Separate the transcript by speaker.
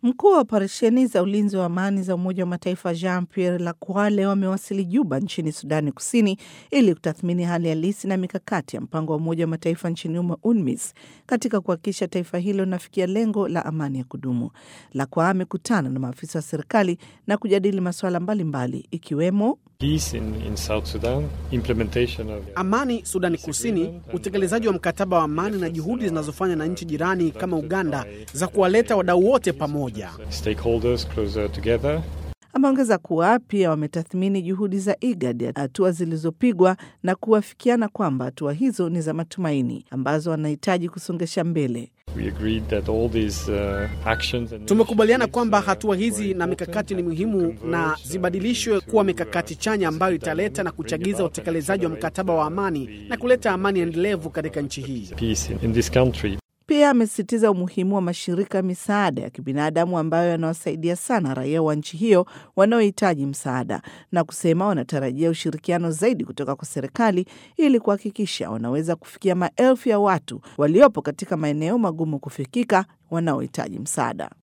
Speaker 1: Mkuu wa operesheni za ulinzi wa amani za Umoja wa Mataifa Jean Pierre Lacroix leo amewasili Juba nchini Sudani Kusini ili kutathmini hali halisi na mikakati ya mpango wa Umoja wa Mataifa nchini humo UNMISS katika kuhakikisha taifa hilo linafikia lengo la amani ya kudumu. Lacroix amekutana na maafisa wa serikali na kujadili masuala mbalimbali ikiwemo
Speaker 2: Peace in, in South Sudan, implementation of...
Speaker 3: amani Sudani Kusini, utekelezaji wa mkataba wa amani na juhudi zinazofanywa na nchi jirani kama Uganda za kuwaleta wadau wote pamoja.
Speaker 2: stakeholders closer together.
Speaker 1: Ameongeza kuwa pia wametathmini juhudi za IGAD, hatua zilizopigwa na kuwafikiana kwamba hatua hizo ni za matumaini ambazo wanahitaji kusongesha mbele.
Speaker 2: We agreed that all these uh, actions and
Speaker 3: Tumekubaliana kwamba hatua hizi na mikakati ni muhimu na zibadilishwe kuwa mikakati chanya ambayo italeta na kuchagiza utekelezaji wa mkataba wa amani na kuleta amani endelevu katika nchi hii.
Speaker 2: peace in, in this country.
Speaker 1: Pia amesisitiza umuhimu wa mashirika ya misaada ya kibinadamu ambayo yanawasaidia sana raia wa nchi hiyo wanaohitaji msaada, na kusema wanatarajia ushirikiano zaidi kutoka kwa serikali ili kuhakikisha wanaweza kufikia maelfu ya watu waliopo katika maeneo magumu kufikika wanaohitaji msaada.